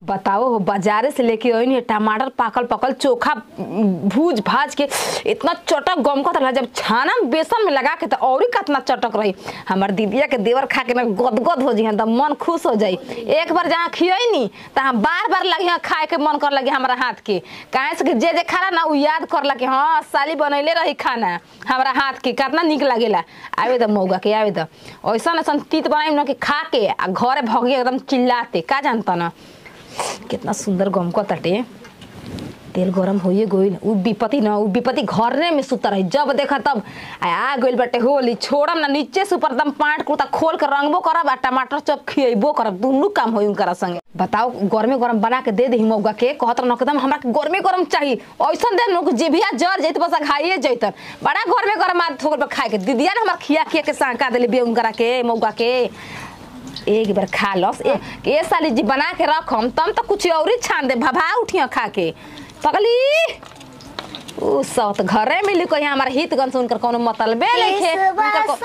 बताओ हो बाजारे से लेके आई टमाटर पाकल पकल चोखा भूज भाज के इतना चटक गमकत रहा जब छाना में बेसन में लगा के तो और ही कितना चटक रही हमार दीदिया के देवर खा के ना गदगद हो जी तो मन खुश हो जाई एक बार जहाँ खियई नी तहाँ बार बार लगी हाँ खाए के मन कर लगे हमारा हाथ के काहे से कि जे जे खाला ना उ याद कर लगे हाँ साली बनैले रही खाना हमारा हाथ के कितना निक लगेला आवे द मौगा के आवे द ऐसा ऐसा तीत बनाई ना कि खा के आ घरे भगे एकदम चिल्लाते का जानता ना कितना सुंदर गमको तटे तेल गरम होइए गइल उ विपत्ति न उ विपत्ति घरे में सुत रही जब देखा तब आ आ गइल बाटे होली छोड़म ना नीचे से ऊपर एकदम पाट कुर्ता खोल के रंगबो करब आ टमाटर चप खियबो करब दुनू काम होई उनकरा संगे बताओ गरमे गरम बना के दे दही मौगा के कहत न एकदम हमरा के गरमे गरम चाहिए ऐसन दे लोग जिभिया जर जैत बस खाइए जैतन बड़ा गरमे गरम आ थोड़ पर खाए के दीदिया ने हमरा खिया खिया के सांका देले बे उनकरा के मौगा के एक बार खा लस ए ए साली जी बना के रखम तम तो कुछ और ही छान दे भभा उठिया खा के पगली उ सब तो घरे मिली कोई हमारा हित गन से उनकर कोनो मतलब लेखे उनकर को-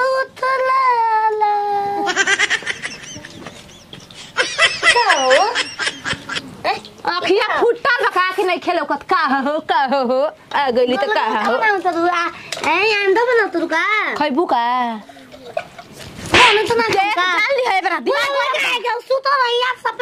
अखिया फुटल बका के नहीं खेलो कत का हो का हो आ गइली त का हो खैबू का के डाल ली है बरा दिमाग में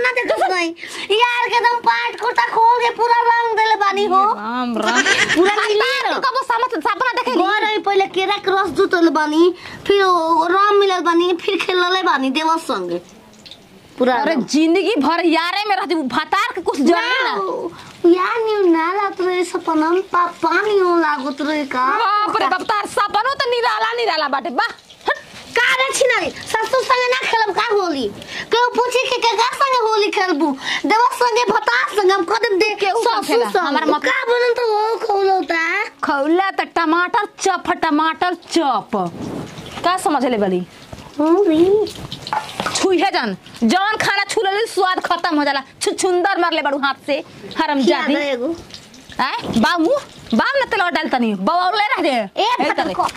राम राम पूरा आ, मिली तार न। के कबो समझ सपना देखे पहिले केरा के रस जुतल बानी फिर ओ राम मिलल बानी फिर खेलले बानी देवर संगे पूरा अरे जिंदगी भर यारे में रहती भतार के कुछ जरे ना यार न्यू ना लागत रहे सपना में पा, पानी हो लागत रहे का बाप रे बाप तार सपनो तो निराला निराला बाटे बा हट। का रे छिनारी ससुर संगे ना खेलब का होली केहू पूछी के के का संगे होली खेलबू देवर संगे भतार संगे हम कदम दे के केहू संग खेला। ससुर हमार संगे मतलब- का बनन तो वो खौलौता खौला त टमाटर चप टमाटर चप का समझ ले बली होली छुइहे जन जौन खाना छू ले स्वाद खत्म हो जाला छुछुंदर मार ले बड़ू हाथ से हरम याद जादी है एगो आय बामू बाम न तेल डाल तनी बवले रह दे ए ए फटल तरे। को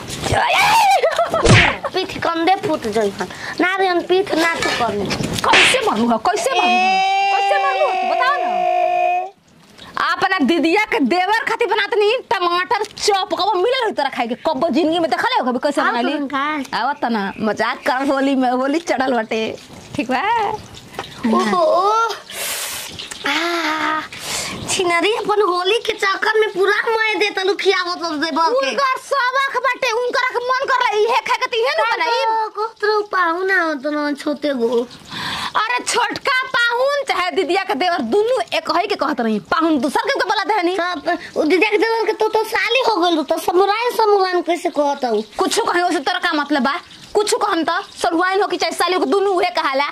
पीठ कंदे फूट जाई हन नारियन पीठ ना तू करने कैसे मारू हो कैसे मारू हो? कैसे मारू हो तू बताओ ना अपना दीदिया के देवर खातिर बनात नहीं टमाटर चॉप कब मिलल हो तोरा खाए के कब जिंदगी में देखले हो कभी कैसे आओ बनाली तुरंत खा। आवत ना मजाक कर होली में होली चढ़ल बटे ठीक बा ओहो आ छिनरी अपन होली के चक्कर में पूरा मैं दे तलु खियावत दे बल के उनकर सबक बाटे उनकर के मन कर इहे खाए के तिहे न बनाई कोतरो पाहुना तो ना छोटे गो अरे छोटका पाहुन चाहे दीदिया के देवर दुनू एक ही के कहत रही पाहुन दूसर के बोला देहनी सब उ दीदी के देवर के तो तो साली हो गइल तो समुराय समुरान कैसे कहत हूं कुछ कहे उसे तोरा का मतलब बा कुछ कहम त सरुआइन हो कि चाहे साली को दुनू उहे कहाला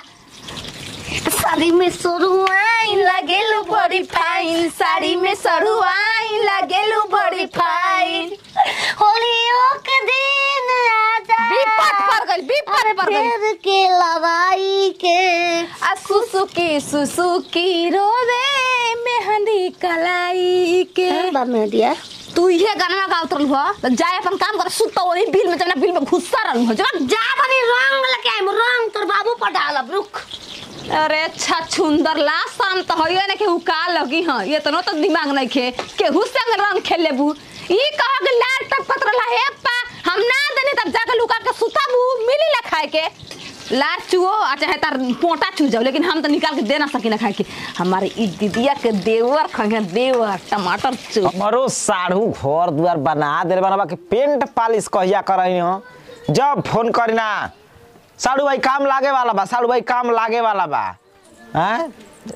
साड़ी में सरुआई लगेलु बड़ी फाइन साड़ी में सरुआइन लगेलु बड़ी फाइन होलियों के दिन आजा विपत पर गइल विपत पर गइल फिर के लड़ाई के आ सुसुकी सुसुकी रोवे मेहंदी कलाई के बा में दिया तू ये गाना गावत रहलू हो त जाए अपन काम कर सुत वही बिल में जब बिल में घुस्सा रहलू हो जब जा बनी रंग लेके आइम रंग तोर बाबू पर डालब रुक अरे अच्छा सुंदर ला शाम तो होइए ना केहू का लगी हाँ ये तो तो दिमाग नहीं खे केहू संग रंग खेल लेबू ई कहा के लाल तक पत्र ला हे पा हम ना देने तब जाके लुका के सुताबू मिली ला खाए के लार चुओ आ चाहे तार पोटा चू जाओ लेकिन हम तो निकाल के दे ना सकी ना खाए के हमारे ई दीदिया के देवर खाए देवर टमाटर चू हमरो साढ़ू घर दुआर बना दे बनबा के पेंट पालिश कहिया करई हो जब फोन करी ना साढ़ू भाई काम लागे वाला बा साढ़ू भाई काम लागे वाला बा हैं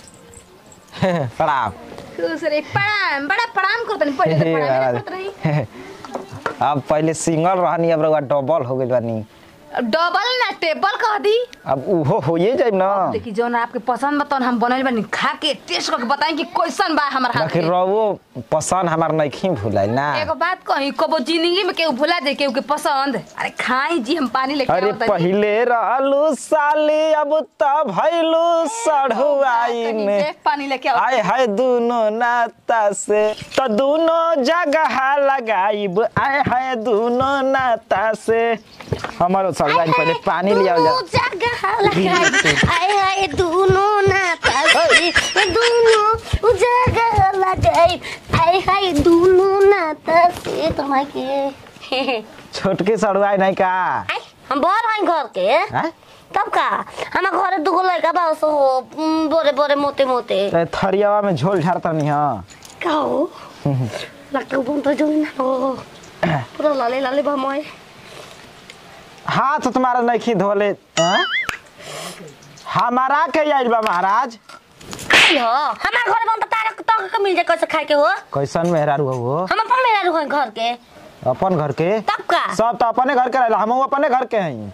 प्रणाम खुश रे प्रणाम बड़ा प्रणाम करत नहीं पहले तो प्रणाम नहीं करत रही अब पहले सिंगल रहनी अब रउआ डबल हो गइल बानी डबल ना टेबल कह दी अब उहो होइए जाइब ना देखी जौन आपके पसंद बा हम बनल बानी खा के टेस्ट करके बताई कि कैसन बा हमर हाथ बाकी के। रउओ पसंद हमार नइखी भुलाइल ना एगो बात कही कबो जिंदगी में केहू भुला दे केहू के पसंद अरे खाई जी हम पानी लेके अरे आवत तानी। पहिले रहलू साली अब त भइलू सढ़ुआइन कनी के पानी लेके आवत आय हाय दुनो नाता से तो दोनों जगह लगाइब आए है दोनों नाता से हमारो सलवाइन पहले पानी लिया दोनों जगह लगाई आए आए दोनों नाता से दोनों जगह लगाई आए आए दोनों नाता से तुम्हारे छोटकी सड़ुआई नहीं का आय, हम बड़ हैं घर के हैं? तब का हमारे घरे दुगो लड़का बा सो हो उम, बोरे बोरे मोटे मोटे तो थरियावा में झोल झाड़ता नहीं हाँ का हो लगता बन तो जो ना हो पूरा लाले लाले भमोय हाथ तुम्हारा नहीं धोले हैं? हमारा के आइल बा महाराज हो हमारे घरे बन तो तारा तो का मिल जाए कैसे खाए के हो कैसन मेहरारू हो हम अपन मेरा रुआ घर के अपन घर के तब का सब तो अपने घर के रहला हम अपने घर के हैं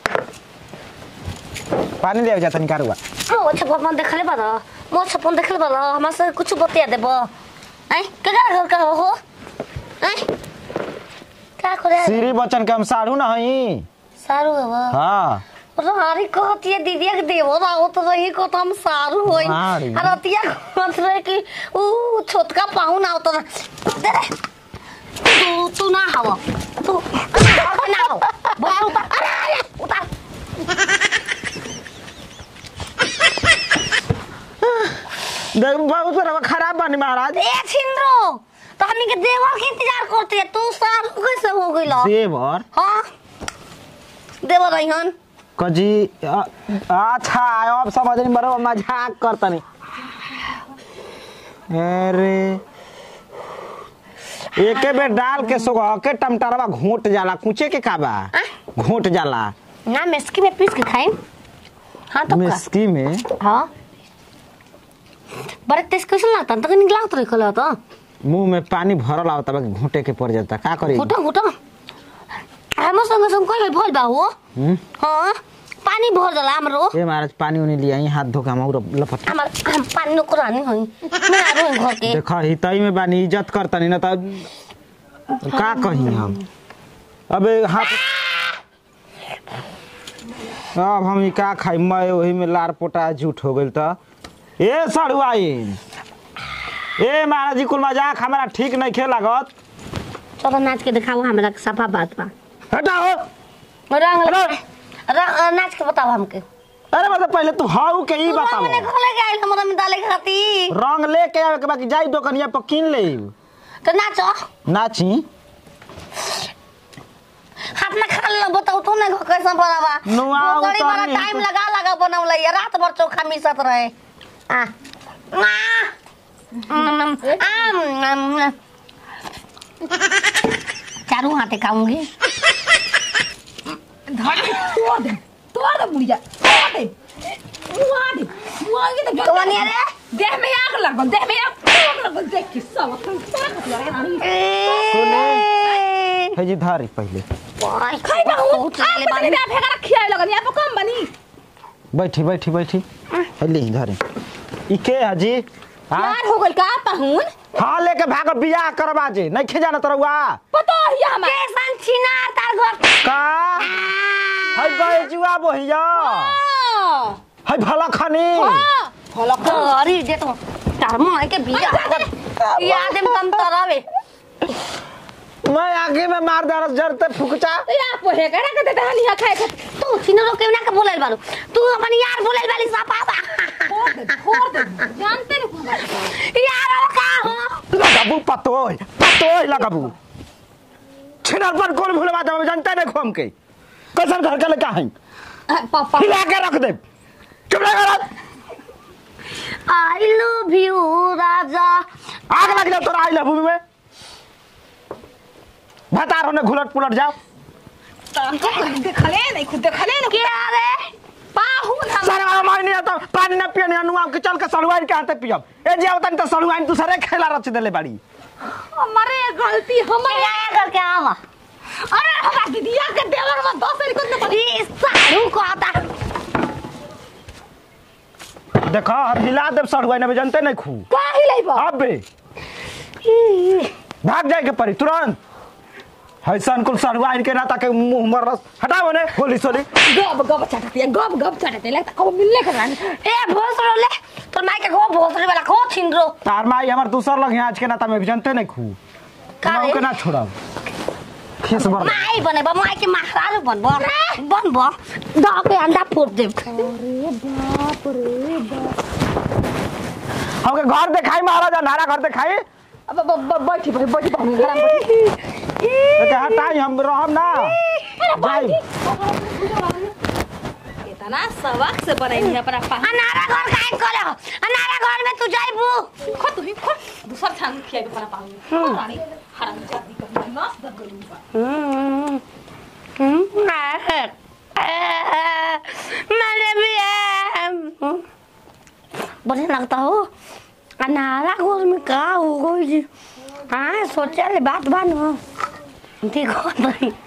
पानी ले जाता निकारुआ ओ छपन देखले बा मो छपन देखले बा हमरा से कुछ बतिया देबो आई केकरा घर का हो आई का करे श्री बच्चन के हम साढ़ू ना हई सारू हो हाँ रारी कहती है दीदी के देवो ना हो तो रही को तो हम सारू होई रारी। और अतिया कहत रहे कि ऊ छोटका पाहु ना होता दे रे तू तू ना हवा तू तू ना हो बाहर उतार अरे अरे उतार देख बहुत बड़ा खराब बनी महाराज ए छिंद्रो तो हमनी के देवर के इंतजार करते है तू सारू कैसे हो गइल देवर हां देवर रहिहन कजी अ- अच्छा अब समझ नहीं बरो मजाक करता नहीं अरे एके बेर डाल के सुगह के टमटरवा घोट जाला कुचे के काबा घोट जाला ना मेस्की में पीस के खाएं हाँ तो का मिस्की में हाँ बड़े तेज कैसे लगता तक निकला तो निकला तो मुंह में पानी भरल आवता बा घोटे के पड़ जाता का करी घुटो घुटो हम संग संग कोई भइल बा हो हम्म? हाँ पानी भर जाला हमरो ए महाराज पानी उनी लिया हाथ धो के हम और लपट हमर हम पानी नो करानी होई मैं आ रही घर के देखा हितई में बानी इज्जत करता नहीं ना तो का कही हम अबे हाथ अब हम ई का खाई मैं वही में लार पोटा झूठ हो गइल त ए सड़ुआइन ए महाराज जी कुल मजाक हमारा ठीक नहीं खे लागत चलो नाच के दिखाओ हमरा के सफा बात बा हटाओ रंग हेलो। रंग नाच के बताओ हमके अरे मतलब पहले तू हाउ के ही बताओ मैंने खोले के आइल हमरा में डाले खाती रंग लेके आवे के बाकी जाई दुकनिया पर किन ले तो नाचो नाची हाथ में खा लो बताओ तू नहीं कैसा बनावा नुआ बड़ी बड़ा उतारनी है टाइम तो- लगा लगा बनौले ये रात भर चोखा मिसत रहे आ आ आम, आम, आम। चारू हाथे खाऊंगी धर के तोड़ दे तोड़ दे बुढ़िया तोड़ दे मुआ दे मुआ के तो तो बनिया रे देह में आग लगल देह में आग आग लगल देख के सब ए, है जी धारी पहले भाई, खाई ना हूं बहुत आप चले बानी। बनी फेंका खियाए लगन यहाँ पर कम बनी बैठी बैठी बैठी है ले धारी ई के हाजी हाँ यार हो गल का पाहुन हाँ लेके भाग बियाह करवा जे नहीं खे जाना तरवा पता है हमार कैसन छिनार तार घर का है बैजुआ बोहिया है भला खनी फलक अरे दे तो तार माय के बिया याद में कम तरावे मैं आगे में मार दे जरते फुकचा या पोहे करा के देता हनी खाए के तू छिनरो के ना के बोलल बालू तू अपन यार बोलल बाली सा पापा छोड़ दे छोड़ दे जानते नहीं यार का हो लगाबू पतोय पतोय लगाबू छिनरपन कौन भूलवा दे जानते नहीं खोम के कैसन घर के लड़का है पापा हिला के रख दे चुप रह कर आई लव यू राजा आग लग जाओ तोरा आई भूमि में भतार होने घुलट पुलट जाओ देखले नहीं खुद देखले नहीं क्या रे पाहुन हम सारे वाला मार नहीं आता पानी ना पियने अनुआ के चल के सड़ुआइन के हाथे पियब ए जे आवतन त सड़ुआइन दूसरे खेला रच देले बाड़ी हमारे गलती हमारे क्या करके आवा अरे हमारा दीदिया के देवर में दस दिन कुछ नहीं ई सारू को आता देखा हम हिला देब सड़ुआइन में जानते नहीं खू का ही लेबा अब बे भाग जाए के पड़ी तुरंत हैसन कुल सरुआ इनके ना ताके मुंह मरस हटाओ ने होली सोली गब गब चटती है गब गब चटती है लगता कब मिलने के रानी ए भोसरो ले तोर माई के को भोसरे वाला को छिनरो तार माई हमर दूसर लग यहाँ आज के नाता में भी जानते नहीं खू का रे? के ना छोड़ब खीस भर माई बने बा माई के महाराज बन बा बन बा गा के अंडा फोड़ दे हमके घर दिखाई महाराजा नारा घर दिखाई अब अब- अब बैठी बैठी बैठी बैठी घर में बैठी तो के हटाई हम रहम ना जाई इतना सबक से बनाई अपना पा अनारा घर काहे करे हो अनारा घर में तू जाइबू खो तू ही खो दूसर छान खिया के अपना पाऊ रानी हराम जाती कर नाच दर गलू बा मैंने भी है बढ़िया लगता हो अनारा घर में का हो गई जी हाँ सोचे ले बात बानो ठीक हो नहीं